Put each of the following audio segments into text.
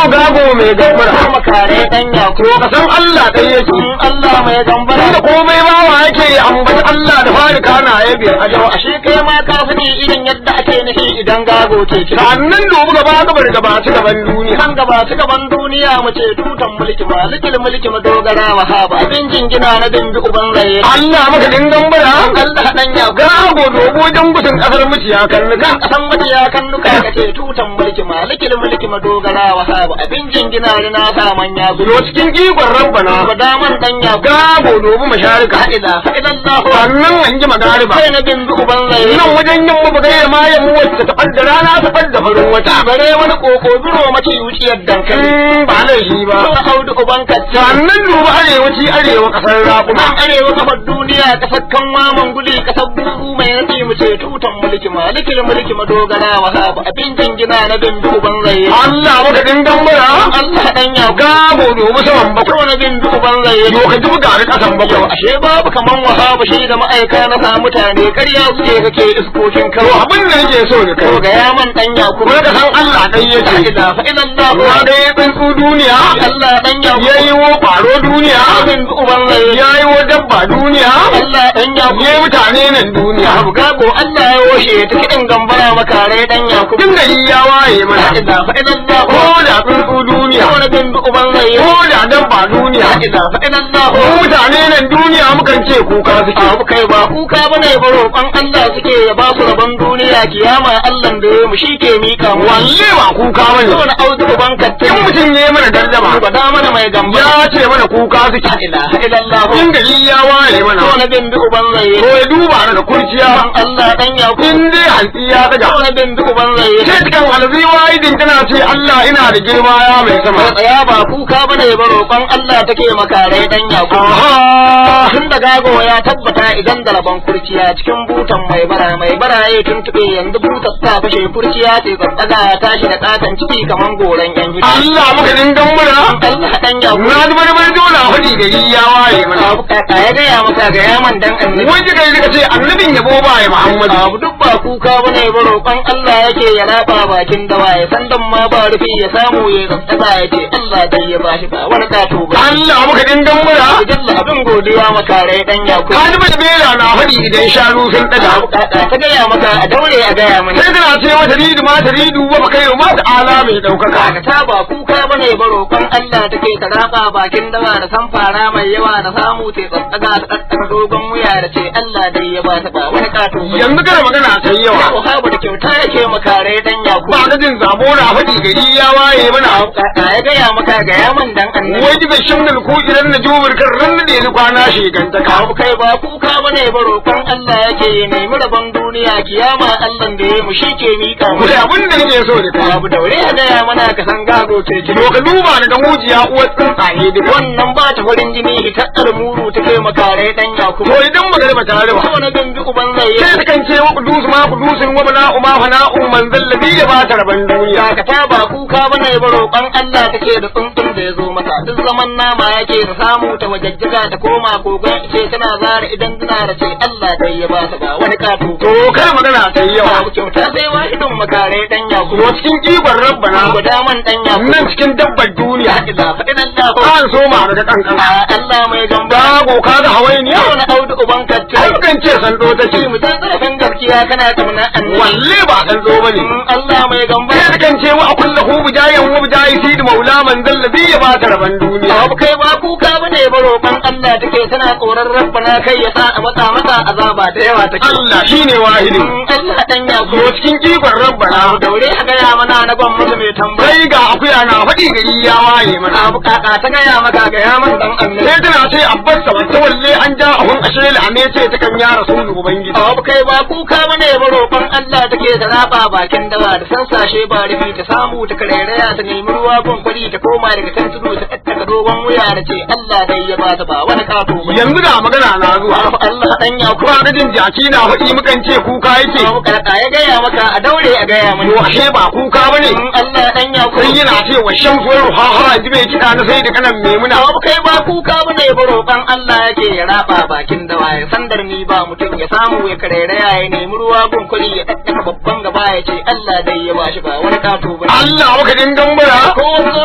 gago mai gambara makare dan yaku to ka san Allah ɗaya yake in Allah mai gambara da komai ma wa yake ambata Allah da fari kana ya biyar a jawa ashe kai ma ka sani irin yadda ake nufi idan gago ke kira sannan dubu gaba gabar gaba ci gaban duniya kan gaba ta gaban duniya mu ce tutan mulki malikil mulki madogara wa haba abin jingina na dimbi uban raye Allah maka din gambara Allah dan yaku gago dogo jangusin kasar mutiya kan nika kan kasan majiya kan duka ka ce tutan mulki malikil mulki madogara wa haba abin jingina na sa manya yo gudu cikin ikon rabbana ba daman dan yaku gago dogo masharika ila ilallahu sannan an ji magariba sai na dimbi uban raye nan wajen yin mabu gaya ma yamma wacce ta ɓadda rana ta ɓadda farin wata bare wani koko biro mace wuciyar dankali in ba laifi ba Tura audu uban kacce sannan duba arewaci arewa kasar raƙuma nan arewa kafar duniya kasar kanwa manguli kasar buzu mai nasi mu ce tutan mulki malikil mulki madogara wa haba abin jingina na dimbi uban raye Allah maka din gambara Allah dan ya gabo dogo saman bakwai ko na dimbi uban raye yo ka ji buga da kasan yau bakwai ashe babu kaman wahaba shi da ma'aika na sa mutane ƙarya suke kake iskokin to kawo abin da nake so da to kai ga yaman dan ya kuma ka san Allah ɗan la yake ilaha illallah wa da ya tsuntsu duniya Allah dan ya ya yi wo ƙwaro duniya dimbi uban raye ya yi wo dabba duniya Allah dan ya ya yi mutane nan duniya Abu gago Allah ya washe ta kiɗin gambara makare dan Yakubu. tun da ya waye La mana ilaha illallah. ko da tsuntsu duniya Wani bin bi uban rai. ko da dabba duniya La ilaha illallah. ko mutane nan duniya mukan ce kuka suke Abu kai ba kuka bane ba roƙon Allah suke ya ba su rabon duniya kiyama Allah da ya mu shi ke mika mu. walle ba kuka bane Wani audu uban katte. in mutum ya yi mana dardama Ba da mana mai gambara. ya ce mana kuka suke La ilaha illallah. in gari ya waye mana Wani bin bi uban rai. ko ya duba daga kurciya Dan Allah dan Yakubu. in dai hantsi ya daga Wani bin bi uban rai. sai cikin alzi wa'idin tana ce Allah ina da girma ya mai sama Mai tsaya ba kuka bane ba roƙon Allah take makare dan Yakubu. aha tun da gago ya tabbata idan da rabon kurciya cikin butan mai bara mai bara ya tuntube yanzu butar ta fashe kurciya ce tsatsaga ya tashi da katon ciki kaman goran yan hidi Allah maka dingan mura Allah dan ya na ji bari bari dole a faɗi gari ya waye mana abu kaka ya gaya maka ga yaman dan annabi wai kika yi ce annabin yabo ba ya Muhammadu abu duk ba kuka bane ba roƙon Allah yake ya raba bakin dawa ya san dan ma ba rufi ya samu ya tsatsaga ya ce Allah dai ya bashi ba wani kato ba Allah maka dingan mura Jalla abin godiya maka rai dan yakubu ka ji bari bera na faɗi idan shanu sun daga abu kaka ta gaya maka a daure a gaya mani sai tana ce mata ridu ma ta ridu wa baka yi ma ta ala mai ɗaukaka Kaga ta ba kuka bane ba roƙon Allah take ta raba bakin dawa da san fara mai yawa da samu ta tsatsaga ta tsatsaga dogon wuya da ce Allah dai ya ba ta ba wani kato ba. yanzu kada magana ta yi yawa Ko habu da kyauta yake makare dan yaku. ba ga jin zabo na faɗi gari ya waye mana Kaka ya gaya maka ga yaman dan annabi. wai ji shin da ku idan na jubur kan ran da ni kwana shigantaka Abu kai ba kuka bane ba roƙon Allah yake ya nemi rabon duniya kiyama Allah da ya mu shi ke miƙa mu. ku da abin da nake so da kai Abu daure ya gaya mana ka san gago ce ki to ka duba daga mujiya uwar tsuntsaye duka wannan ba ta farin jini hitattar muru ta kai makare dan yaku. to idan magana ba ta raba wani bin bi uban zai sai ta kan ce wa kudus ma kudusin wa bana uma fana umman zallabi ya ba ta raban duniya Dakata ba kuka bane ba roƙon Allah take da tsuntsun da ya zo mata duk zaman nama yake ta samu ta wajajjaga ta koma kogon ice tana zara idan tana da ce Allah dai ya ba ta ba wani kato to kar magana ta yi yawa Babu kyauta sai wahidin makare dan yaku to cikin ikon rabbana guda man dan yaku nan cikin dabbar duniya ila faɗin Allah an so ma daga kankan a Allah mai gamba gago ka ga hawainiya wani audu uban kacce ai kan ce san do take mu san zarafin gaskiya kana kamna annabi walle ba san zo bane Allah mai gamba sai ta kan ce wa kullu hu bijayan wa bijayi sid maula man zallabi ya ba ta raban duniya Abu kai ba kuka bane ba roƙon Allah take tana tsoron rabbana kai ya sa a matsa mata azaba da yawa take. Allah shine wahidin Allah dan ya to cikin ikon rabbana Abu daure a gaya mana na gwan musu mai tambaya. sai ga akuya na faɗi gari ya waye mana Abu kaka ta gaya maka gaya man dan Allah. sai tana ce abbas sa wata walle an ja ahun ashe la'ame ce ta kan ya rasulu ubangiji Abu kai ba kuka bane ba roƙon Allah take ta raba bakin dawa da sansashe ba rufi ta samu ta karairaya ta nemi ruwa gun kwari ta koma daga kan tudu ta tattaka dogon wuya da ce Allah dai ya ba ta ba wani kato ba. yanzu ga magana na zuwa Abu Allah dan ya kuma ga jin jaki na faɗi mukan ce kuka yake Abu kaka ya gaya maka a daure a gaya mani. to ashe ba kuka bane in Allah dan ya sai yana ce wa shamsu wa ruhaha ji mai kiɗa na sai da kanan memuna Abu kai ba kuka bane ba roƙon Allah yake ya raba bakin dawa ya sandar ni ba mutum ya samu ya karairaya ya nemi ruwa gun kuri ya daddaka babban gaba ya ce Allah dai ya bashi ba wani kato ba. Allah maka dingan bara Ko wasu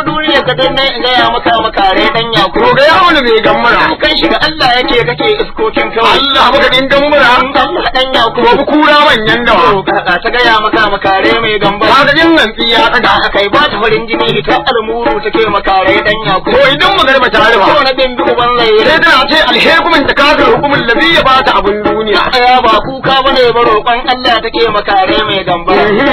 ka danne in gaya maka makare dan to yakuru ga yawon mai gammara kan shi ga Allah yake kake iskokin kawai Allah maka din gammara Allah dan to yakuru bu kura manyan to dawa ka ta gaya maka makare mai gamba ka ga din nan tsiya daga aka yi ba ta farin jini ita almuru take makare dan to yakuru idan magarba ta ko rufa na bin bi uban sai laye tana ce alhekumin ta kafir hukumin ladhi ya bata abun duniya aya ba kuka bane ba roƙon Allah take makare mai gamba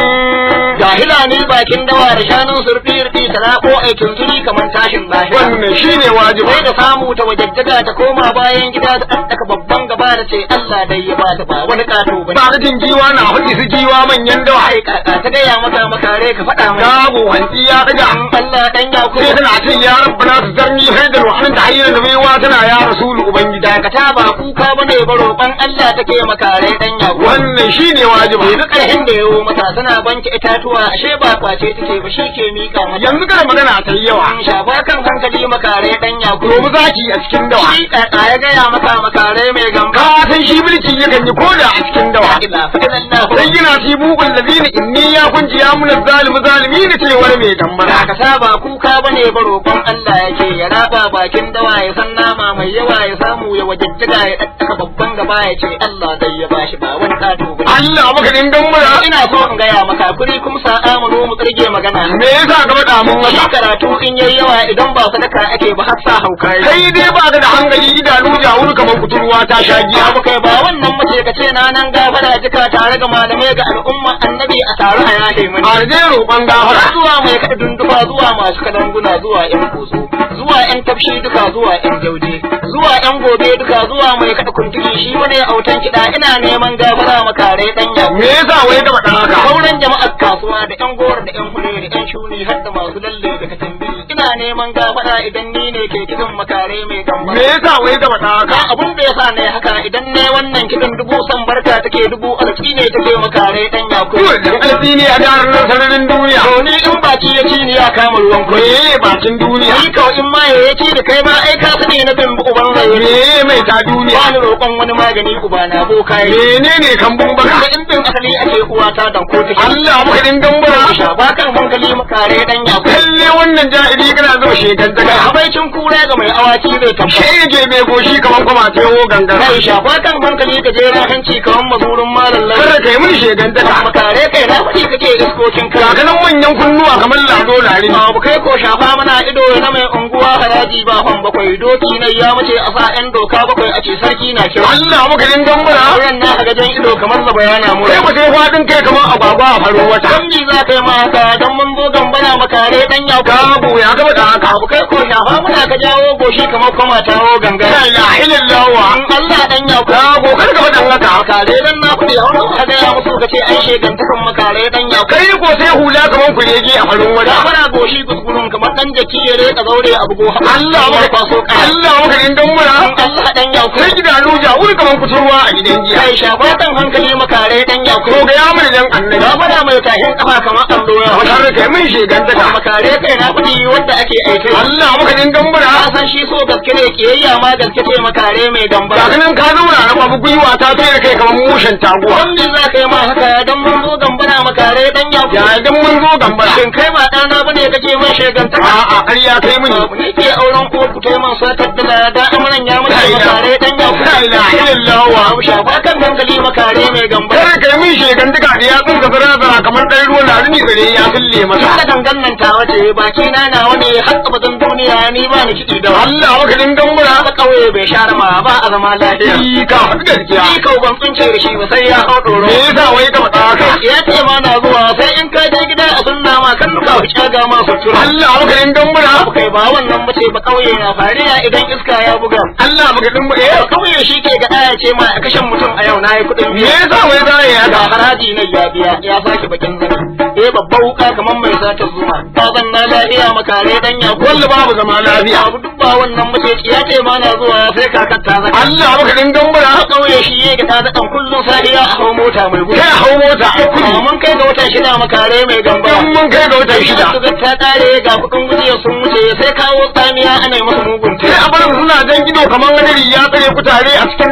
jahila ne bakin dawa da shanun surfi irfi ta rako aikin tuni kamar tashin lahira wannan shine wajibi sai da samu ta wajajjaga ta koma bayan gida ta ɗaɗɗaka babban gaba da ce Allah dai ya ba ta ba wani ƙato ba ba ga jin giwa na faɗi su giwa manyan dawa ai kaka ta gaya maka makare ka faɗa mai gago hanci ya daga Allah dan ya sai tana ce ya rabbana su zarni haidar wa anta hayyar da baiwa tana ya rasulu ubangida dakata ba kuka bane ba roƙon Allah take makare dan ya wannan shine wajibi yanzu ƙarhin da yawo mata tana banke itatuwa ashe ba kwace take ba shi ke miƙa mata yanzu kar magana ta yi yawa an shafa kan hankali makare dan ya domin zaki a cikin dawa shi kaka ya gaya maka makare mai gamba ka san shi mulki yakan yi koda a cikin dawa ila fa'ila sai yana fi bugun ladina inni ya kunji ya mun zalimu zalimi ne cewar mai gambara ka saba kuka bane ba roƙon Allah yake ya raba bakin dawa ya san nama mai yawa ya samu ya wajajjaga ya daddaka babban gaba ya ce Allah dai ya bashi ba wani kato ba Allah maka din gambara ina so in gaya maka kuri kuma sa'a mu zo mu tsirge magana me yasa ka faɗa mun shi haka karatu in yayi yawa idan ba sadaka ake ba har sa hauka yi. kai dai ba ka da hankali idanu jawur kamar kuturwa ta sha giya abu kai ba wannan mace ka ce na nan gafara jika tare da malamai ga al'umma annabi a tare a yahe mani a je roƙon gafara zuwa mai kaɗa dundufa zuwa masu kadanguna zuwa yan koso zuwa yan tafshi duka zuwa yan jauje zuwa yan gobe duka zuwa mai kaɗa kuntuli shi wani autan kiɗa ina neman gafara makare ɗan yawo me yasa wai ka faɗa haka sauran jama'ar kasuwa da yan gora da yan hure da yan shuni har da masu lalle da katambiri ina neman gafara idan ni ne ke kiɗin makare mai gamba me yasa wai ka faɗa haka ka abun da yasa ne haka idan ne wannan kiɗin dubu san barka take dubu alƙi ne take makare ɗan yawo Dole dan alfi ne a daren nan sararin duniya to ni in baki ya ci ni ya kama ruwan koyi me bakin duniya Ni kawai in ma ya ci da kai ma ai ka sani na bin uban rayu me mai ta duniya ba ni roƙon wani magani uba na boka yi menene kambun da baka in bin asali ake uwa ta dan ko take Allah maka din gambara sha ba kan hankali makare dan ya ku lalle wannan jahili kana zuba shekan daga daga habaicin kura ga mai awaki zai tabbata shege mai goshi kaman kuma ta yawo gangara kai sha ba kan hankali ka je hanci kawan mazurin malam kada lai kai mun shekan daga makare kai na faɗi kake iskokin kai kakanan manyan kunnuwa kamar lado lari Abu kai ko shafa mana ido na mai unguwa haraji ba fan bakwai doki na ya mace a sa yan doka bakwai a ce sarki na kira Allah maka din gambara Auren na a gajen ido kamar da bayana mu kai ku sai fadin kai kamar agwagwa a farin wata Dan bi za ka yi ma haka dan mun zo gambana makare dan ya ka gabu ya gaba da haka Abu kai ko shafa muna ka jawo goshi kamar kuma tawo la gangara ilaha illallah wa In Allah dan ya ka gabu kar ka fadan haka makare dan na kudi a wani ka gaya musu ka ce ai shegantakan makare dan ya ka kai ko sai hula kamar kurege a farin Da wata fara goshi gusgurun kamar dan jaki ya reka zaure a bugo Allah maka kwaso kai Allah maka din gambara Allah dan ya ka sai gidanu jawur kamar kuturwa a gidan giya kai shafa kan hankali makare dan ya ko ga ya mun dan annabi Na fara mai tahin kafa kamar allo ya wata da kai mun shekan daga makare kai na kudi wanda ake aike Allah maka din gambara ka san shi so gaske ne kiyayya ma gaske ce makare mai gamba kakanan ka zauna na babu gwiwa ta tsere kai kamar mushen taguwa wanda za ka yi ma haka dan mun zo gambana makare dan ya ya idan mun zo gambara shin kai ba ɗana bane kake man shegantaka a'a ƙarya kai mini Abu ne ke auren ko ku tai man satar da lada amuran ya mace makare dan ya la ilaha illallah wa Abu shafa kan hankali makare mai gamba kar kai mun shekan duka da ya tsinka zara zara kamar ɗan ruwan larini gare ya fille masa Tun da gangan nan ta wace baki na na wani har abadan duniya ni ba ni kiɗi da wani Allah maka din gambara ba ƙauye bai share ma ba a zama lafiya Yi ka faɗi gaskiya Ni kau ban tsince da shi ba sai ya hau ɗoro. me yasa wai ka faɗa haka Ya ce ma na zuwa sai in ka je gida a sunna ma kan duka ku caga ma sutura. Allah maka din gambara Abu kai ba wannan mace ba ƙauye na fariya idan iska ya buga. Allah maka din Ba eh ƙauye shi ke ga ɗaya ce ma a kashen mutum a yau na yi kuɗin me biya. yasa wai za ya Ga haka haraji na ya biya ya sake bakin zani. Eh babba wuka kamar mai sata zuma. Ba zan na lafiya makare dan ya wanda babu zama lafiya Abu duk ba wannan mace ya ce ma na zuwa sai kakar ta zaka. Allah maka din gambara A ƙauye shi ya ga ta zaɗan kullum safiya a hau mota mai gudu. kai hau mota a kudi Amma mun kai ga watan shida makare mai gamba. in mun kai ga watan shida Su ta kare ga kuɗin gujiya sun wuce sai kawo tsamiya ana yi masa mugun sai a bar suna jan ido kamar wani ya tsare kutare a cikin dawa a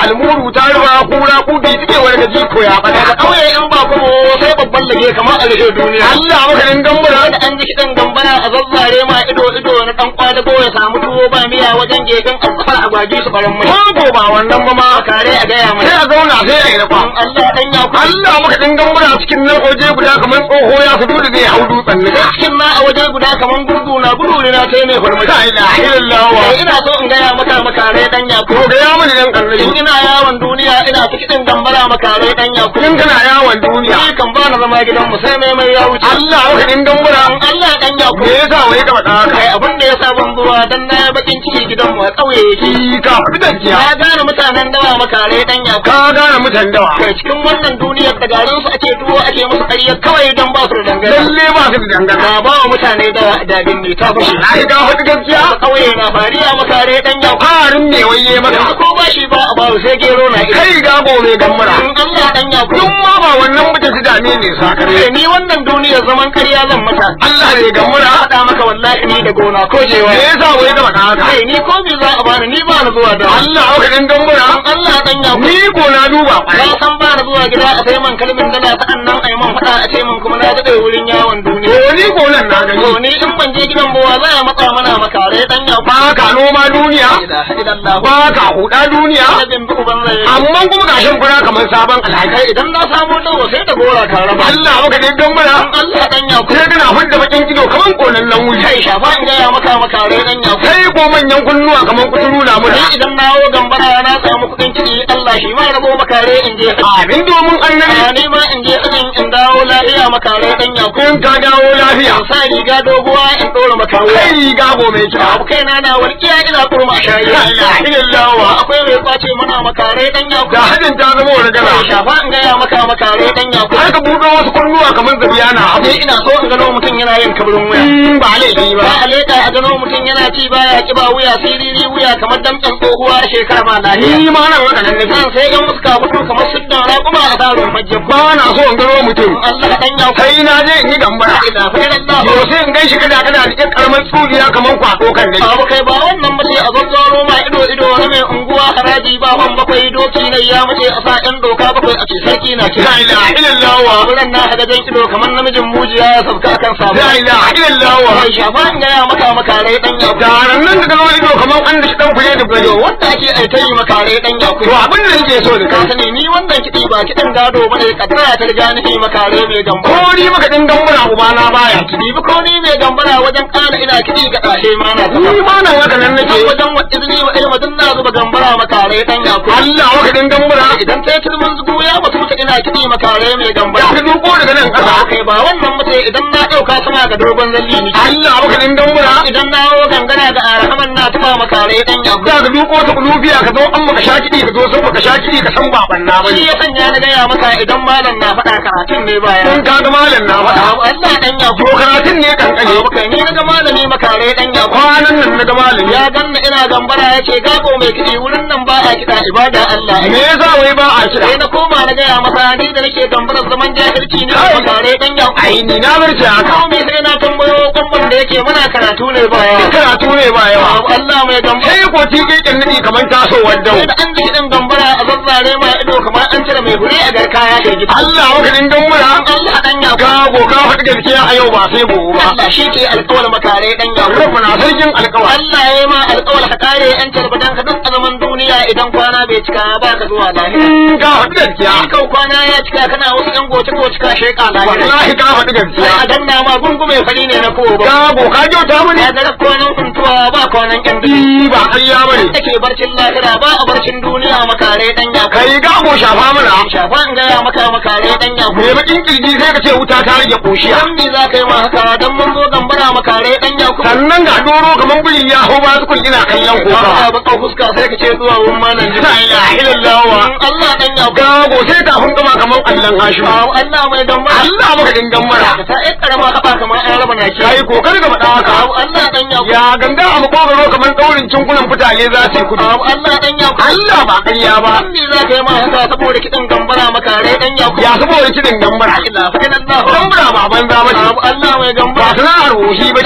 almuru ta ruwa kura kubi suke wani gaji ko ya daga fada ƙauye in ba kuma sai babban lage kamar a rage duniya Allah maka din gambara da an ji kiɗan gambara a zazzare ma ido ido na ɗan kwadago ya samu tuwo ba miya wajen gefen alfafar agwagi su farin mai ko ko ba wannan ba ma kare a gaya mai sai a zauna sai a yi rafa Allah dan ya ku Allah maka din gambara cikin nan waje guda kamar tsoho ya su dole zai hau dutsen ne cikin na a waje guda kaman gurgu na gudu ne na kai mai farmaki la ilaha illallah wa Sai ina so in gaya maka makare dan ya ku ko ga ya mani dan in annabi ina yawon duniya ina ta kiɗin gambara makare dan ya ku in kana yawon duniya ni kan ba na zama gidan mu sai mai mai ya wuce Allah maka din gambara Allah dan ya ku me yasa wai ka faɗa haka kai abin da ya sa ban zuwa dan na yi bakin ciki gidan mu a ƙauye yake ki ka faɗi gaskiya na gane mutanen dawa makare dan ya ku ka gane mutan dawa kai cikin wannan duniyar da garin su ake tuwo ake musu ƙarya kawai dan ba su da dangana lalle ba su da dangana na ba wa mutane dawa dabin ne ta fushi na ka faɗi gaskiya ƙauye na fariya makare dan ya ku ƙarin ne waye yanzu maka ko ba shi ba a ba sai gero na ita kai ga gobe gambara in Allah dan ya ku duk ma ba wannan mutum su dame ne sakare ni wannan duniyar zaman ƙarya zan mata Allah ne gambara faɗa maka wallahi ni da gona ko jewa me yasa wai ka faɗa haka kai ni ko me za a bani ni ba na zuwa da Allah maka din gambara Allah dan ya ku ni ko na duba na san ba na zuwa gida a sai man kalmin dala ta annan ai man faɗa a ce man kuma na daɗe wurin yawon duniya ko ni ko nan na gani to ni in ban je gidan bawa za a matsa mana makare dan ya ku ba ka noma duniya ilaha illallah ba ka huda duniya annabin bi uban rai amma kuma gashin fura kamar sabon alhaji kai idan na samu dawo sai da gora ka raba Allah maka din gambara Allah dan ya ku sai kana fudda bakin ido kamar kolallan wuri kai shafa in gaya maka makare dan ya ku sai ko manyan kunnuwa kamar kuturu na mura ni idan na wo gambara na samu kuɗin kiɗi Allah shi ma rabo makare in je abin domin annabi a ni ma in je in in dawo lafiya makare dan ya ku in ka dawo lafiya in sa riga doguwa in ɗora makare kai riga gobe kira abu kai na na walƙiya ina kurma shayi La ilaha illallah akwai mai kwace mana makare dan ya ku ga hadin ta zama wani gana shafa in gaya maka makare dan ya ku har ka buɗe wasu kunnuwa kamar zabiya na abu ni ina so in gano mutum yana yin kabarin wuya in ba laifi ba ba a leda a gano mutum yana ci baya kiba wuya siriri wuya kamar damtsan tsohuwa shekara ma lafiya ni ma nan haka nan nake nan sai yan muska fito kamar siddan raƙuma a tsarin hajjin ba na so in gano mutum Allah dan ya ku sai na je in yi gambara ina fa Allah yau sai in gaishe kada kada da ƙin karamar tsuriya kamar kwaɗo kan dai abu kai ba wannan ba sai a zazzaro ma ido ido na mai unguwa haraji ba ban bakwai doki ne ya mace a sa yan doka bakwai a ce sarki na kira la ilaha illallah wurin na haga jan ido kamar namijin mujiya ya sauka akan samu la ilaha illallah mai shafa in gaya maka makarai dan ya ku garan nan da gano ido kamar an da shi dan kuje da gado wanda ake aita yi makarai dan ya ku to abin da nake so da ka kai sani ni wannan kiɗi ba kiɗan gado ba ne kaddara ta riga ni makare mai gamba ko ni maka din gambara ubana baya kiɗi bi ko ni mai gambara wajen ƙara ina kiɗi ga ɗashe ma na ta ni ma nan haka nan nake wajen wa izini wa ilma dun na zuba gambara makare dan ya ku Allah maka din gambara idan ta kirmin zugu ya mutu mutu ina kiɗi makare mai ya gambara ka duko daga nan ba ƙasa kai ba wannan mace idan na ɗauka suna ga dogon zalli ni Allah maka din gambara idan na hawo gangana da arahaman na tufa makare dan ya ku za ka duko ta kulubiya ka zo an maka sha kiɗi ka zo sun maka sha kiɗi ka san baban na bane shi ya sanya na gaya maka idan malam na faɗa karatun ne baya kun ka ga malam na faɗa Allah dan ya to karatun ne kankane Abu kai ni na ga malami makare dan ya kwanan nan na ga malami ya ganna ina gambara yace gabo mai kiɗi wurin nan ba a kiɗa ibada Allah me yasa wai ba a kira sai na koma na gaya masa ni da nake gambarar zaman jahilci ne Ai. makare dan ya ai ni na barce haka Kome sai na tambayo kwamban da yake muna karatu ne baya karatu ne ba yawa Abu Allah mai gambara sai ko ti keken nadi kamar tasowar dau sai da an ji kiɗin gambara a zazzare ma ido kamar an cire mai hure a garka ya ke gida Allah maka din gambara Allah dan ya ka go ka faɗi gaskiya a yau ba sai gobe ba Allah shi ke alƙawar makare dan ya rabu na sarkin alƙawar Allah ya yi ma alƙawar ka kare yan tarbadan ka duk a zaman duniya idan kwana bai cika ba ka zuwa lahira. in ka faɗi gaskiya Kau kwana ya cika kana wasu yan goce goce ka sheka lahira. wallahi ka faɗi Sai gaskiya a danna ma gungume fari ne na kowa ba. ka go ka kyauta mani Ya ga kwanan kuntuwa ba kwanan yan duk. Ni ba ƙarya bane Take barcin lahira ba a barcin duniya makare dan ya kai. kai ga go shafa mana Shafa in gaya maka makare dan ya me bakin kirji sai ka ce wuta ta rage koshiya Dan me za ka yi ma haka dan mun zo gambara makare dan ya ku. sannan ga doro kamar buri ya hau ba su ina kallon Ka koka ba ka fuska sai ka ce zuwa wurin malam la ilaha illallah wa Allah dan ya ku. ga go sai tafin kama kamar Allah hashimu Awo Allah mai gambara. Allah maka dingan mara ta yi karama haɓa kamar an raba naki. kai kokari ga faɗa haka Awo Allah dan ya ya ganga a makogaro kamar daurin cinkunan fitale za su yi kudu Awo Allah dan ya Allah ba ƙarya ba An me za ka yi ma haka saboda kiɗan gambara makare dan ya ya saboda kiɗin gambara Ila fa ila Allah. gambara ba banza ba Awo ce Allah mai ba gambara. sana'ar woshi ba La ce ilaha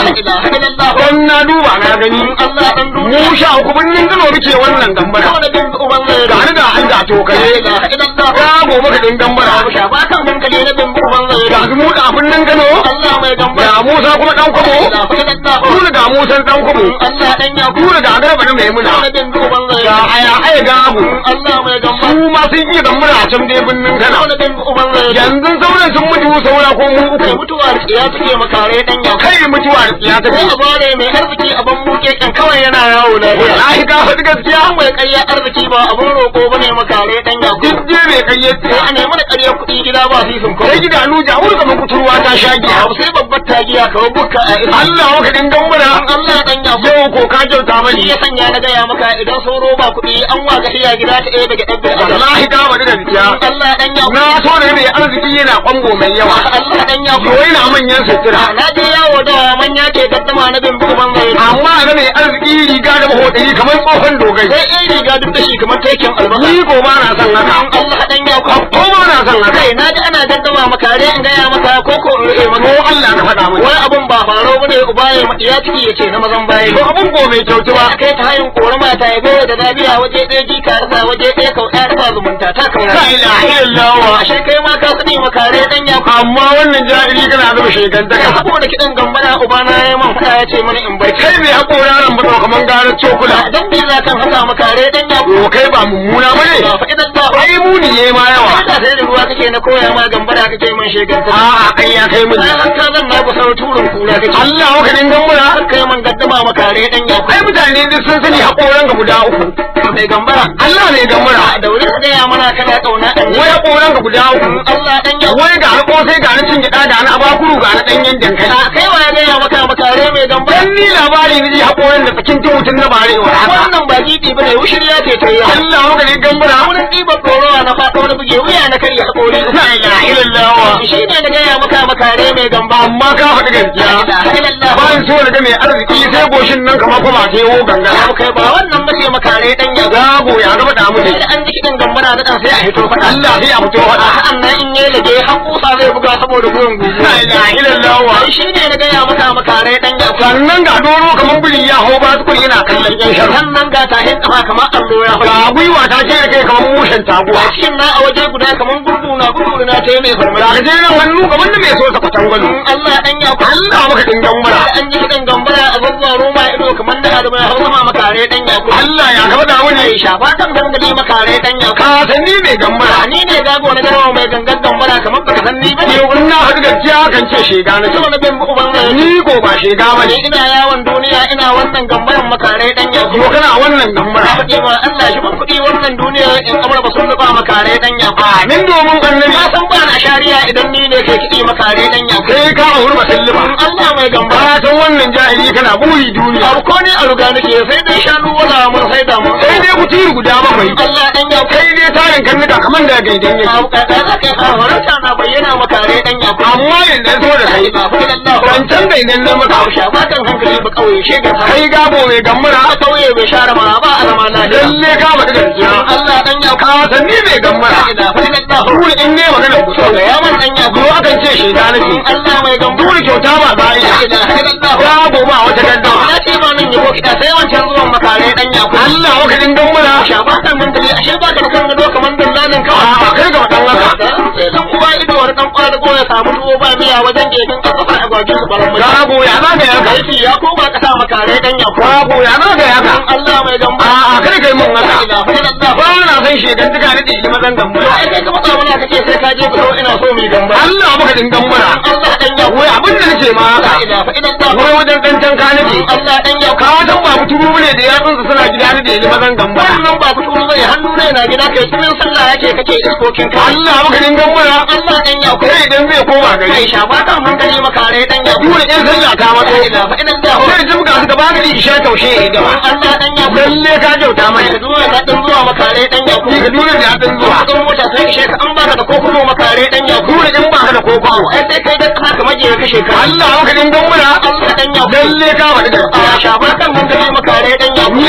illallah dan na duba na gani Allah dan mu duniya sha uku birnin Kano muke wannan gambara ko da bin uban zai ga ni ga an da to la kare ilaha illallah ga gobe ka din gambara babu shafa kan hankali na bin uban zai ga mu da birnin Kano Allah mai gamba ga Musa kuma dan kwabo la illallah ku ga Musa dan kwabo Allah dan ya ku ga garba da maimuna ko da bin uban zai ga aya aya ga abu Allah mai gamba su ma sun iya gambara a can dai birnin Kano ko da bin uban zai yanzu sauran sun mutu saura ko mu kai uku mutuwa da tsiya take makare dan ya kai mutuwa da tsiya ta sai kai a bare mai arziki a ban muke kan kawai yana yawo lafiya wallahi ka faɗi gaskiya an mai ƙarya arziki ba abun roƙo bane makare dan ya duk je mai kayyace sai a nemi da ƙarya kuɗi gida ba su sun sai gidanu jawur kamar kuturwa ta sha giya abu sai babbar tagiya kawai bukka a irin Allah maka din gambara Allah dan ya yau ko ka kyauta shi mani ya sanya na gaya maka idan sauro ba kuɗi an wa gahiya gida ta ɗaya daga ɗan adam wallahi ka faɗi gaskiya Allah dan ya na so da mai arziki yana kwango mai yawa Allah dan ya yo yana manyan sutura na je yawo da manya ke gaddama na bin buban zai amma ga mai arziki riga da mahoɗari kamar tsohon dogai sai in riga duk da shi kamar taikin albasa ni ko ba na son haka Allah dan ya ko ba na son haka kai na ji ana gaddama maka dai in gaya maka ko ko in rufe ko maka Allah ka faɗa mani wani abun ba faro bane uba ya ya ciki yace na mazan baye to abun ko mai kyautu ba a kai ta hayin korama ta yabe da zabiya waje ɗaya jika rasa waje ɗaya kau ɗaya rasa zumunta ta la kaura ilaha illallah ashe kai ma ka sani makare dan ya amma wannan jahili kana zuba shegantaka hako da kiɗan gambara ubana ya man faɗa ya ce mana in bai kai mai haƙora nan ba kamar garar cokula dan bi za kan haka makare dan ya to kai ba mummuna ba ne ba fa idan ba ai muni ne ma yawa haka sai da ruwa kake na koya ma gambara kake man sheganta a'a kai ya kai mun sai an ka zan na kusa turun kura kake Allah maka din gambara har kai man gaddama makare dan ya ai mutane duk sun sani haƙoran ka guda uku mai gambara Allah ne gambara da wuri ka gaya mana kana kauna an wai haƙoran ka guda uku Allah dan ya wai ga na ƙosai ga na cin gyaɗa ga na abakuru ga na ɗanyen dankali kai wa ya gaya maka makare mai gambara dan ni labari ne ji haƙoran da tsakin mutum na bare wa haka wannan ba gidi bane wushiriya ce ta yi Allah maka din gambara wurin ɗiban ɗorowa na faɗo na buge wuya na karya haƙori la ilaha illallah shi ne na gaya maka makare mai gamba amma ka faɗi gaskiya ba ni so daga mai arziki sai goshin nan kamar kuma sai wo gangara kai ba wannan ba ce makare dan ya zago ya gaba da mu sai da an ji kiɗan gambara da ɗan sai a hito faɗa Allah sai a fito faɗa sa'an nan in yi lage har kusa zai buga saboda gurin gugu la ilaha illallah shi ne na gaya maka makare dan ya sannan ga doro kamar biri ya hau ba tukuri yana kallon yan sharhan sannan ga tahin kafa kamar allo ya ga faɗi gwiwa ta ce da kai kamar mushen taguwa a cikin na a waje guda kamar gurgu na gudu na ta yi mai ga farmaki gajeren hannu kamar da mai so sa kwatangwalo Allah dan ya Allah maka dingan mura da an ji kiɗan gambara a zazzaro roma ido kamar da adamu ya hau sama makare dan ya Allah ya gaba da mu ne ai shafa kan gangade makare dan ya ka san ni mai gambara ni ne gago na garwa mai gangan gambara kamar baka san ni ba ne in na haɗu gaskiya kan ce shega na sama na bin uban zai ni ko ba shega ba ni ne ina yawon duniya ina wannan gambaran makare dan ya yo kana wannan na gambara faɗi ma Allah shi ban kuɗi wannan duniya in amur ba sun zuba makare dan ya amin domin annabi na san ba na shari'a idan ni ne kai kiɗi makare dan ya sai ka auri masallima Allah mai gamba ba san wannan jahili kana buri duniya abu ko ne a ruga nake sai dai shanu wala mun sai da mun sai dai kuturu guda bakwai Allah dan ya kai dai tarin karnuka kamar da gaidan yake abu kada za ka yi horarta na bayyana makare dan ya amma yanzu so da kai ba fa Allah wancan bai nan na maka Hausha ba kan hankali ba kauye shega ta kai gabo mai gammara ba kauye bai share ma ba a zama lafiya lalle ka faɗi gaskiya Allah dan ya ka san ni mai gammara da fa Allah dole in ne magana ku so ga yaman dan ya ko akan ce shaida nake Allah mai gamba dole kyauta ba za a iya da Allah gabo ba wata gaddawa ya ce ma min yabo kita sai wancan zuwan makare dan ya Allah maka din gammara shafa kan hankali ashe ba ka da kan gado kamar dallalin kawai a kai ga wadan haka dan uwa ido wani dan kwadago ya samu tuwo ba miya wajen gefen kasa a gwagin su baran mai gabo ya za ka yaka aiki ya koma kasa makare dan ya ko gabo ya za ka yaka Allah mai gamba a a kai kai mun haka da fa Allah ba na san shegantuka na ɗin mazan gammara ai kai ka matsa mana kace sai ka je ku ina so mu gamba Allah maka din gammara Allah dan ya wai abin da nake ma haka da fa Allah wai wajen dan can ka nake Allah dan ya ka wajen ba mutum ne da yatsunsa suna gida ne da yi mazan gambara wannan ba fito zai hannu ne na gida kai cikin sallah yake kake iskokin ka Allah maka din gammara Allah dan ya ko sai idan zai koma kai gari shafa kan hankali makare dan ya dole in sallah ta mato da fa idan da sai jimga su gaba gari isha taushe ya gaba Allah dan ya ko lalle ka kyauta mai ka zuwa ka dan zuwa makare dan ya ko ni ka dole da yatsun zuwa kudin mota sai ishe ka an baka da kokomo makare dan ya ko dole in ba ka da koko ai sai kai da kana kamar je ka kashe ka Allah maka din gammara Allah dan ya ko lalle ka faɗi gaskiya shafa kan hankali makare dan ya ko ni abin da nake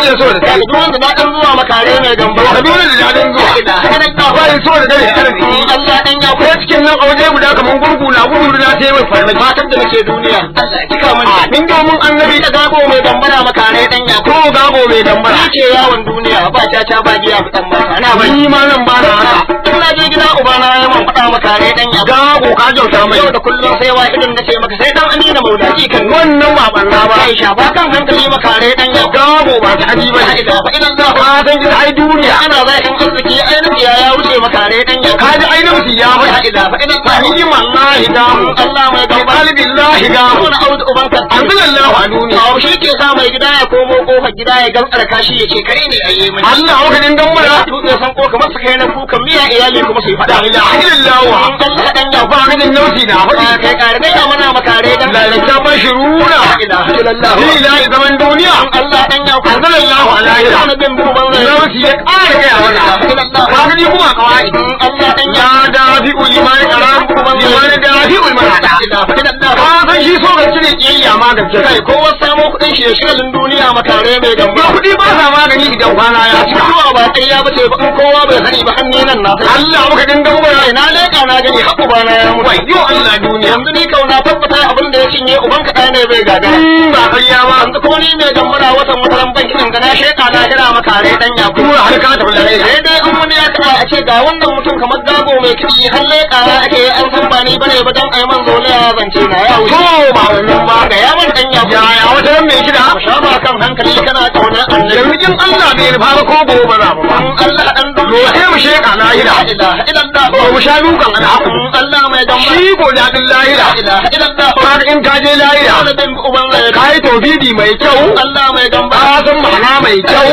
nake so da kai duk wanda na dan zuwa makare mai gamba Kaduna da dadin zuwa bayan so da kai arziki Allah dan ya ko cikin nan a waje guda kaman gurgu na gudu na sai mai farmaki fatan da nake duniya Allah ya cika mana min domin annabi da gago mai gambara makare dan ya ko gago mai dambara ce yawon duniya ba caca ba giya fitan ba ana ba ni ma nan ba na haka in na je gida ubana ya man faɗa makare dan ya gago ka kyauta mai yau da kullum sai wa idan nace maka sai dan amina maulaji kan wannan ba banna ba Ai shafa kan hankali makare dan ya gago ba ta aji ba la ilaha illallah ka san gida ai duniya ana zahin arziki ainihin ya ya wuce makare dan ya ka ji ainihin ya la bai ilaha illallah ni wallahi gamu Allah mai gamba qalbillahi gamu Kuna audu ubanka anzalallahu a duniya Awo shi ke sa mai gida ya komo kofar gida ya gantsar kashi ya ce kare ne a yi mani. Allah maka din gambara Dutse san ko kamar su kai na kukan miya iyali kuma su yi la faɗa. ilaha illallah Allah dan ya ba ka din nauti na ba faɗi kai kare dai mana makare dan lalata bashiruna La ilaha illallah. ni ilahi zaman duniya Allah dan ya anzalallahu alaihi Kana bin buban zai. nauti ya ƙara gaya mana ka ga ni kuma kawai Allah dan ya ya dafi uliman karam liman dafi uliman La hada ilaha illallah. ka san shi so ga cire kiyayya magance kai Kai kowa samo kuɗin shi ya shigalin duniya makare mai ba gamba. kuɗi ba sa magani idan kwana ya cika Mutuwa ba ƙarya ba ce ba in kowa bai sani ba hannu nan na sai. Allah maka din gambara Kai na leƙa na gani haƙu ba na ya mutu. wai yo Allah duniya yanzu ni kauna tabbata abin da ya cinye uban kaɗa ne bai gagara in ba ƙarya ba yanzu kuma ni mai gambara watan wataran banki ɗin gana sheka na gina maka rai ɗan yaku kuma har ka tafi larai sai dai in wani ya kaɗa a ce ga wannan mutum kamar gago mai kiɗi har leƙa na ake an san ba ni bane ba dan ai man zole ya zance na ya wuce to ba wannan ba ga ya man ɗan yaku yaya wata ran mai kida ku sha ba kan hankali kana ƙaunar annabi yanzu in Allah bai nufa ba ko gobe ba za mu ba in Allah ɗan to duniya sai mu sheka lahira la ilaha illallah ba mu sha dukan alhaku in Allah mai gambara shi ko daɗin lahira la ilaha illallah ba in ka je lahira wani bin uban zai ka yi tauhidi mai kyau Allah mai gambara ka san ma'ana mai kyau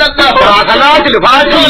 ga salatul fati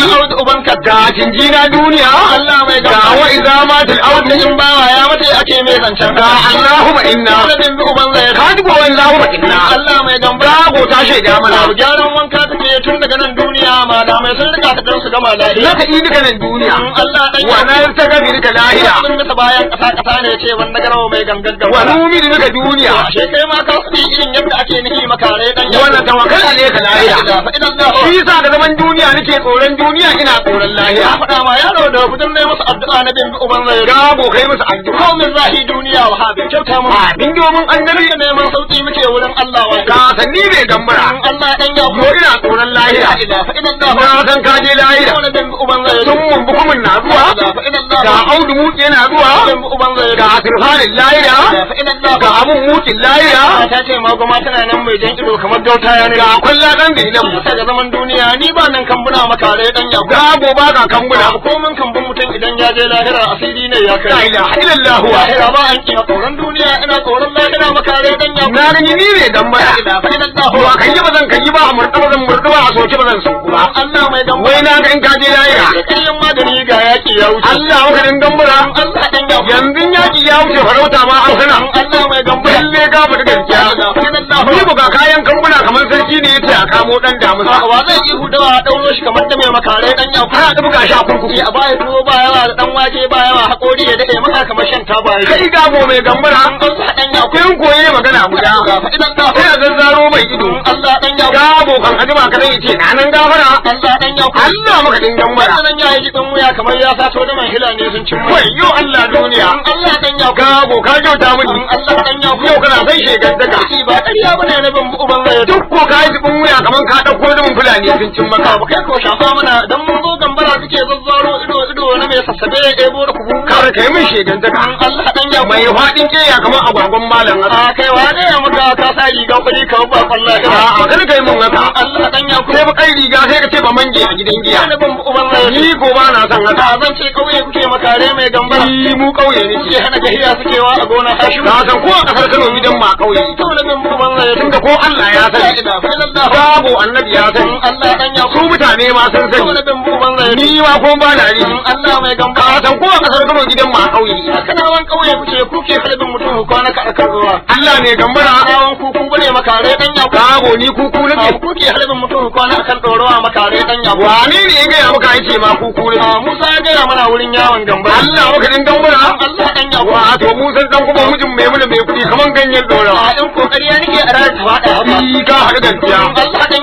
ga jinjina duniya Allah mai ga wa idza matil Wanda audu in bawa ya mace ake mai zancen ga Allahumma inna Wanda bin bi uban zai ka ji gowan Allahumma inna Allah mai gamba Gago ta shaida mana Abu gyaran wanka take tun daga nan duniya ma da mai sun rika ta dan su gama lafiya Zaka yi duka nan duniya Allah dan wa na ta gabi duka lahira Sun masa bayan kasa kasa ne ce wanda garawa mai gangan wa gaba numi duka duniya Ashe kai ma ka sani irin yadda ake nufi makare dan wannan tawakkal ne ka lahira Idan Allah shi yasa ga zaman duniya nake tsoron duniya ina tsoron ya lahira faɗa ma yaro da fitar ne masa addu'a na bin bi uban zai Gago kai musu addu'a ko min zahi duniya wa habe kyauta mu a din domin annabi Rika neman sauki muke wurin Allah wa ka sanni bai gambara Allah dan ya ko ina tsoron lahira la ilaha illallah na san ka je lahira wala bin uban zai sun mun bukumin na zuwa la ilaha illallah ga audu muke na zuwa bin uban zai ga sirfanin lahira la ilaha illallah ga abun mukin lahira ta ce ma goma tana nan mai jan ido kamar gauta ya ne ga kwalla dan da nan ta ga zaman duniya ni ba nan kambuna makare dan ya gago ba ka kambuna ko mun kambun mutum idan ya je lahira asiri ne ya la kai ilaha illallah wa lahira ba an kina tsoron duniya ina tsoron lahira makare dan ya na gani ni ne gambara la ilaha illallah to a kan yi ba zan kan yi ba a murɗa ba zan murɗa ba a soke ba zan sauku ba Allah mai gamba wai na ga in ka je lahira da kayan magani ga yaki ya wuce Allah maka din gambara Allah dan ya yanzu yaki ya wuce farauta ma an hana Allah mai gamba lalle ga mu da gaskiya ni buga kayan kambuna kamar sarki ne yace a kamo dan damusa wa zai yi hudawa a ɗauro shi kamar da mai makare dan ya ana da buga shi a kurkuku a baya tuwo ba yawa da dan wake ba yawa haƙori ya daɗe maka kamar shan taba ya kai gago mai gambara Allah dan ya kun koyi magana guda idan da sai a zazzaro mai ido Allah dan ya gabo kan ajima ka zai ce na nan gafara Allah dan ya Allah maka din gambara wannan ya yi dan wuya kamar ya sato da man hila ne sun cin mai wayyo Allah duniya Allah dan ya gabo ka kyauta mini Allah dan ya yau kana sai shegar daga ba ƙarya bane na bin uban zai duk ko ka yi tubin wuya kamar ka ɗauko zumin fulani sun cin maka ba kai ko shafa mana dan mun zo gambara suke zazzaro ido ido na mai sassabe ya ɗebo da kubu kar kai min shegar daga Allah dan ya mai faɗin keya kamar agwagwan malam haka a kai wa ne ya muka ka sa riga kuɗi ka ba wallahi a kar kai min haka Allah dan ya sai ba kai riga sai ka ce ba mange a gidan giya na bin uban zai ni ko ba na son haka a zan ce kauye kuke makare mai gambara ni mu kauye ne kuke hana gahiya suke wa a gona hashimu ka san ko a kasar Kano gidan ma kauye to na bin uban zai tunda ko Allah ya la sani ilaha illallah babu annabi ya sani Allah dan ya su mutane ma sun to na sani bin uban zai ni ma ko ba na ri Allah mai ka gambara san ko a kasar Kano gidan ma kauye kana wan kauye kuce kuke halibin mutum ku kwana ka akan ruwa Allah ne gambara kawon kuku bane makare dan ya babu ni kuku ku nake kuke halibin mutum ku kwana akan ɗorowa makare dan ya wane ne ya gaya maka yake ma kuku nake Ah, Musa ya gaya mana wurin yawon gamba Allah maka din gambara Allah dan ya wa to mu san dan kuma mijin mai muna mai kudi kaman ganyen dorawa a ɗan kokari ya nake a ranar ta faɗa haka Ni ka haɗu gaskiya Allah dan ya ko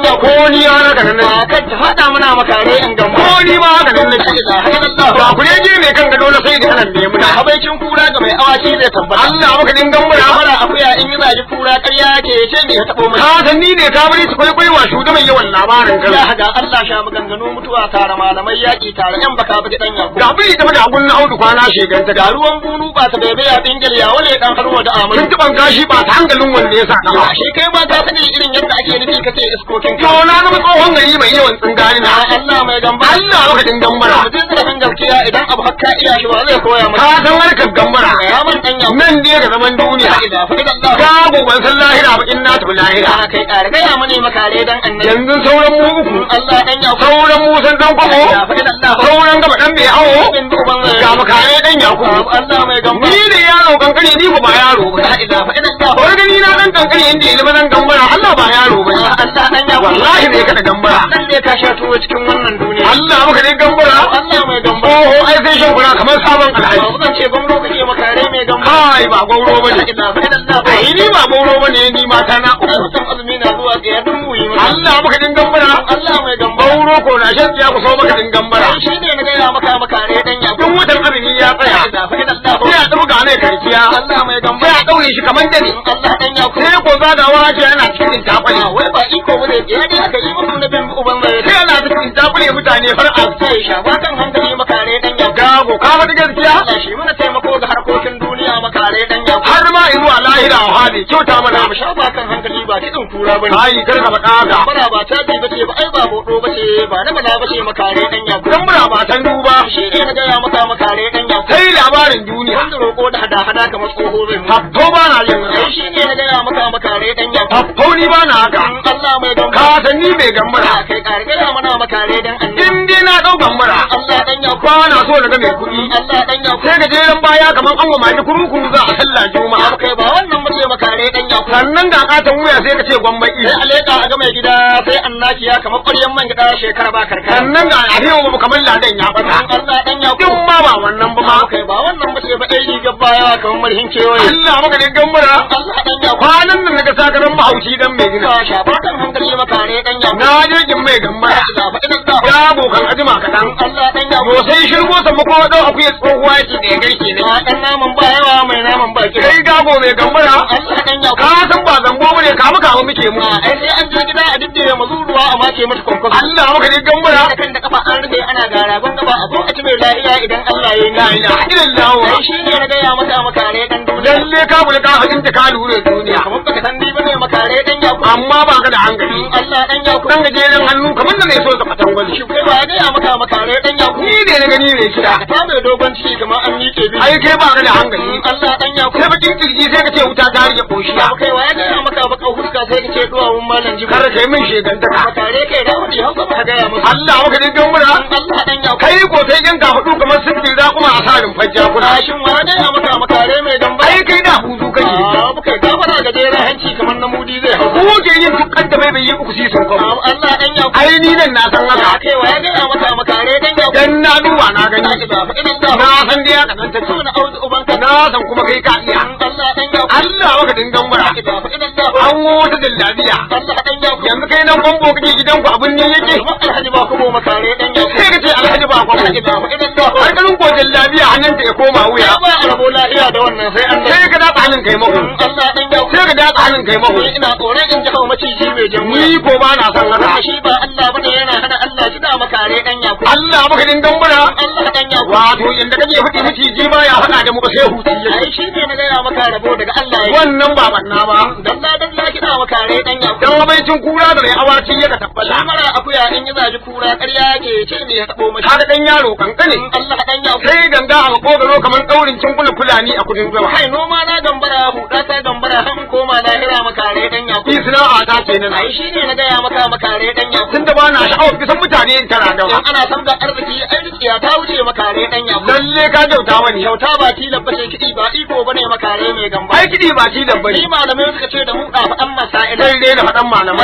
ni ya haka nan ba nake kan ta faɗa mana makare in gamba ko ni ma haka nan nake ba ku ne je ne kan gado na sai da anan ne muna habaicin kura ga mai awaki zai tabbata Allah maka dingan mura mara akuya in yi zagi kura ƙarya ke ce me ya taɓo mai ka san ni ne ka bari su kwaikwai wa shugaban yawan labarin ya kan haga Allah sha maganganu mutuwa tare malamai yaƙi tare yan baka baki dan yaku ga bai da da gunna audu kwana sheganta ga ga ruwan bunu ba ta bebe ya dingil ya wale dan harwa da kun amuri tuban gashi ba ta hankalin wanda ya sa ya kafa shi kai ba ka sani irin yadda ake nufi kace iskokin ka to na zama tsohon gari mai yawan tsingari na na Allah mai gamba Allah maka dingan mura mutum da kan gaskiya idan abu hakka iya shi ba zai koya maka ka san harkar gambara ya man dan yaku nan ne ga zaman duniya ida fa idan Allah babu ban san lahira ba in na tafi lahira ya kai ƙara gaya mani makare dan annabi yanzu sauran mu uku Allah dan yaku sauran mu san dan kwamo ya fa idan Allah sauran gaba dan bai hawo bin duban ga makare dan yakubu Allah mai gamba ni da yaro kankani ni ko ba yaro ba la ida fa idan Allah wani gani na dan kankani inda ilimin dan gambara Allah ba yaro ba Allah dan yaku wallahi ne ka da gambara nan ne ka sha tuwo cikin wannan duniya Allah maka ne gambara Allah mai gamba oho ai sai shan kura kamar sabon alhaji ba zan ce gwamro kake makare mai gamba kai ba gauro la bane ida fa idan Allah ai ni ba gauro bane ni mata na ai uku mutum azumi na zuwa tsaya dun muyi maka Allah maka din gambara Allah mai gamba gauro ko na shan tsiya ku so maka din gambara shi ne na gaya maka makare dan yaku duk watan azumi ya tsaya ida fa idan Allah sai a ɗauka ne karkiya Allah mai gamba sai a ɗaure shi kamar dani Allah dan yaku sai ko zagawa ce yana cikin takwali wai ba iko bane ya dai aka yi musu na bin uban mai sai ana cikin takwali mutane har a sai shafa kan hankali makare dan yaku gago ka faɗi gaskiya Allah shi mana taimako ga harkokin duniya makare dan yaku har ma in zuwa lahira a hali kyauta mana mu shafa kan hankali ba kiɗin kura bane ai kar ka faɗa haka Bara ba ta ji bace ba ai ba bodo bace ba na bala bace makare dan yaku dan muna matan duba shi ne na gaya maka makare dan yaku sai labarin duniya wanda roƙo da hada hada kamar tsoho zai mu hafto ba na yin ai haka shi ne na gaya maka makare dan yaku hafto ni ba na haka Allah mai gamba ka san ni mai gambara Ya kai ƙara gaya mana makare dan annabi in dai na ɗau gambara Allah dan yaku ba na so na ga mai kuɗi Allah dan yaku sai ga jeren baya kamar an wa mani kurukuru za a sallah juma'a kai ba wannan bace makare dan yaku sannan ga katon wuya sai ka ce gwamnati sai aleka a ga mai gida sai annakiya kamar ƙwaryan man gida shekara ba karkara sannan ga arewa ba kamar ladan ya bata Allah dan yaku duk ma ba wannan ba ma kai ba wannan bace ba dai rigar baya kamar marhin kewaye Allah maka ne gambara Allah dan yaku kwanan nan naga sakaran mahaushi dan mai gina ka shafa kan hankali makare dan yaku na je jin mai gambara da fa idan da ya abokan ajima kaɗan Allah dan yaku to sai shirgo sa mako dau akuya tsohuwa yake da ya garke ne a dan naman ba yawa mai naman ba kira kai gago mai gambara Allah dan yaku ka san ba zambo bane ka muka mu muke mu ai sai an je gida a diddire mazuruwa a mace mata kwankwaso Allah maka ne gambara da kan da kafa an rufe ana gara ban gaba a zo a ci mai lafiya idan Allah ya yi la ni ilaha illallah ai shi ne na gaya maka makare dan duniya lalle ka bula ka hadin ta ka lura duniya kamar baka san ni bane makare dan yaku amma ba ka da hankali Allah dan yaku dan gajeren hannu kamar da mai so ka fatan gwani shi kai ba ya gaya maka makare dan yaku ni ne na gani mai kira ka ta mai dogon ciki kamar an miƙe bi ai kai ba ka da hankali Allah dan yaku sai bakin kirji sai ka ce wuta ta rike koshiya kai wa ya gaya maka baka huska sai ka ce duwawun malam jibo kar kai min shegantaka makare kai da wani hausa ba ka gaya musu Allah maka dingan mura Allah dan yaku kai ko sai yan ka hudu kamar sirri za kuma a sarin fajja kuna shin wa ya gaya maka makare mai gamba ai kai da huzu kake Ah, muka yi gafara ga jera hanci kamar na mudi zai hau ko ke yin dukkan da bai bai yi uku sisin kwamo Allah dan yaku ai ni nan na san haka kai wa ya gaya maka makare dan yaku dan na duba na gani ba fa idan da na san dai haka nan take na auzu ubanka na san kuma kai ka iya Allah dan yaku Allah maka dingan mura ba fa idan da an wata dillabiya Allah dan yaku yanzu kai nan kwambo kake gidanku abin ne yake kuma alhaji ba kuma makare dan yaku sai ka ce alhaji ba kwambo ba fa idan da har ganin ko dillabiya hannunta ya koma wuya ya ba arabo lafiya da wannan sai an sai ka datsa hannun kai mako Allah dan yaku sai ka datsa hannun kai mako ina tsoron in ji hawa maciji mai jan ni ko ba na san haka shi ba Allah bane yana hana Allah shi da makare dan yaku Allah maka dingan mura Allah dan yaku wato inda kake faɗi miciji ba ya faɗa da muka sai hutu ai yake shi ne na gaya maka rabo daga Allah ya wannan ba banna ba dalla dalla kina makare dan yaku dan abincin kura da mai awaci ya ka tabbata Lamara akuya in yi zaji kura ƙarya ke ce me ya taɓo mashi. kaga dan yaro kankane Allah dan yaku. sai ganga a makogaro kamar daurin cinkuna fulani a kudin zama Kai noma na gambara huɗa ta gambara han koma lahira makare dan yaku. ni sana'a ta kenan Ai shi ne na gaya maka makare dan yaku. tun da ba na sha'awar kisan mutane in tara da In ana son ga arziki ai rikiya ta wuce makare dan yaku. lalle ka kyauta mani Kyauta ba tilan bace kiɗi ba iko bane makare mai gamba. ai kiɗi ba ci da bane Ni malamai suka ce da mu ɗafa an masa'ila. sai dai na faɗan Ai malamai idan na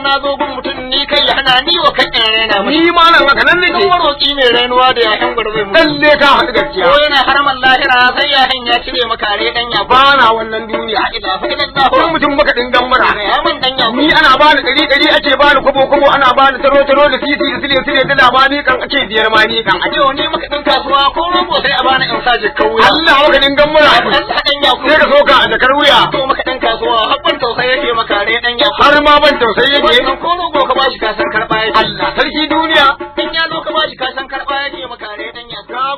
na zo gun mutum ni kai ya hana ni wa kan ɗan rena mashi ni ma nan haka nan dan nake maroƙi mai rainuwa da yayan gurbe mu lalle ka haɗu gaskiya ko yana haraman lahira sai yayan ya cire maka re dan ya ba na wannan duniya ila fa ila ko mutum baka dingan mura ya man dan ya ni ana bani ɗari ɗari ake bani kwabo kwabo ana bani taro taro da titi da sile sile da dama ni kan ake biyar ma ni kan ake Yau ne maka ɗan kasuwa ko rogo sai a bani in sa jikkan wuya. Allah maka dingan mura Allah ɗan ya sai ka soka a jakar wuya to maka ɗan kasuwa habban tausayi yake maka re ɗan ya har ma ban tausayi yake Wannan ko rogo ka bashi kasan karɓa yake. Allah sarki duniya In ya zo ka bashi kasan karɓa yake maka re ɗan ya